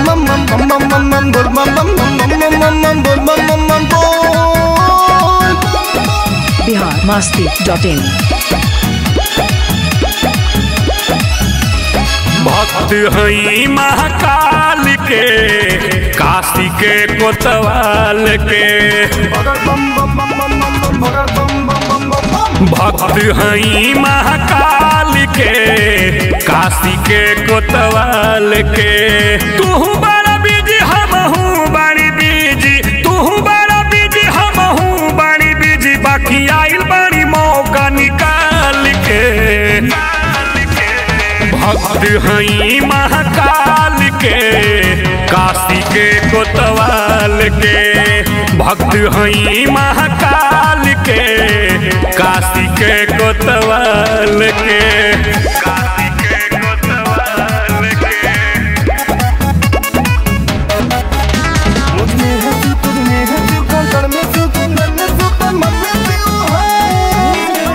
bam bam bam bam bam bam bol bam bam bam bam bam bam bam bol bam bam bam bol Bihar Masti dot in भक्त हई महाकाल के काशी के कोतवाल के भक्त हई महाकाल के काशी के कोतवाल के तू बड़ा बीजी हमहू बड़ी बीजी तू बड़ा बीजी हमहू बड़ी बीजी बाकी आइल बड़ी मौका निकाल के भक्त हई महाकाल के काशी के कोतवाल के भक्त हई महाकाल के काशी के कोतवाल के काशी के कोतवाल के मुझ में है तू तुझ में है तू कंकड़ में तू कुंदन में तू पर मन में तू है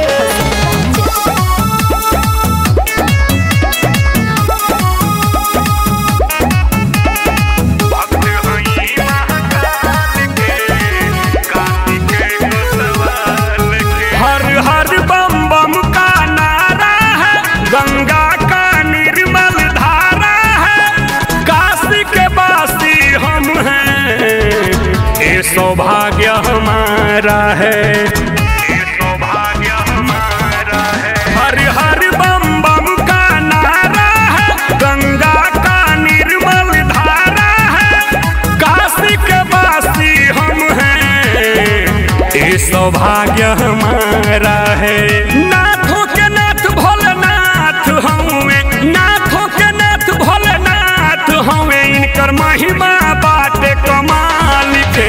भक्त हई महाकाल के काशी के कोतवाल के हर हर बम बम का नारा है गंगा का निर्मल धारा है काशी के वासी हम हैं ये सौभाग्य हमारा है ये सौभाग्य हमारा है हर हर बम बम का नारा है गंगा का निर्मल धारा है काशी के वासी हम हैं ये सौभाग्य हमारा है नाथों के नाथ भोलेनाथ हमें नाथों के नाथ भोलेनाथ हमें इनकर महिमा बाटे कमाल के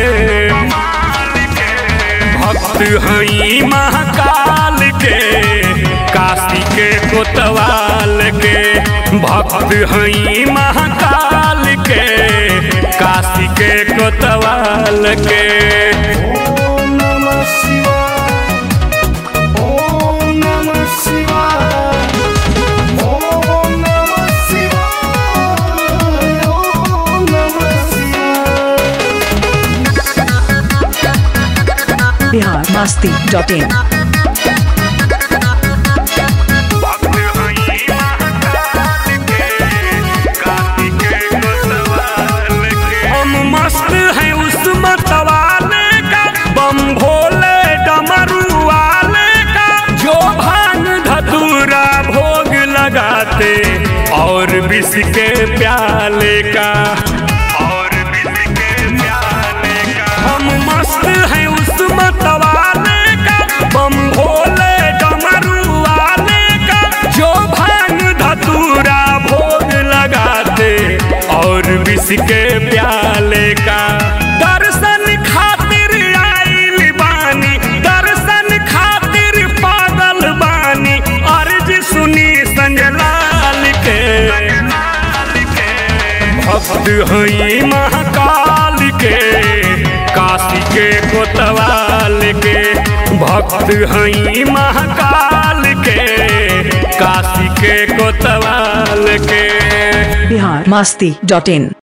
भक्त हई महाकाल के काशी के कोतवाल के भक्त हई महाकाल के काशी के कोतवाल के ओम नमः शिवाय ओम नमः शिवाय ओम नमः शिवाय ओम नमः शिवाय बिहार मस्ती डॉट इन भक्त हई महाकाल के काशी के कोतवाल के हम मस्त हैं उस मतवाले का बम भोले डमरू वाले का जो भांग धतूरा भोग लगाते और विष के प्याले का और विष के प्याले का हम मस्त हैं उस मतवाले का बम भोले डमरू वाले का जो भांग धतूरा भोग लगाते और विष के प्याले का दर्शन खातिर आइल बानी दर्शन खातिर पागल बानी अर्ज सुनी संजलाल के भक्त हई महाकाल के काशी के कोतवाल के भक्त हई महाकाल के काशी के कोतवाल के बिहार मस्ती डॉट इन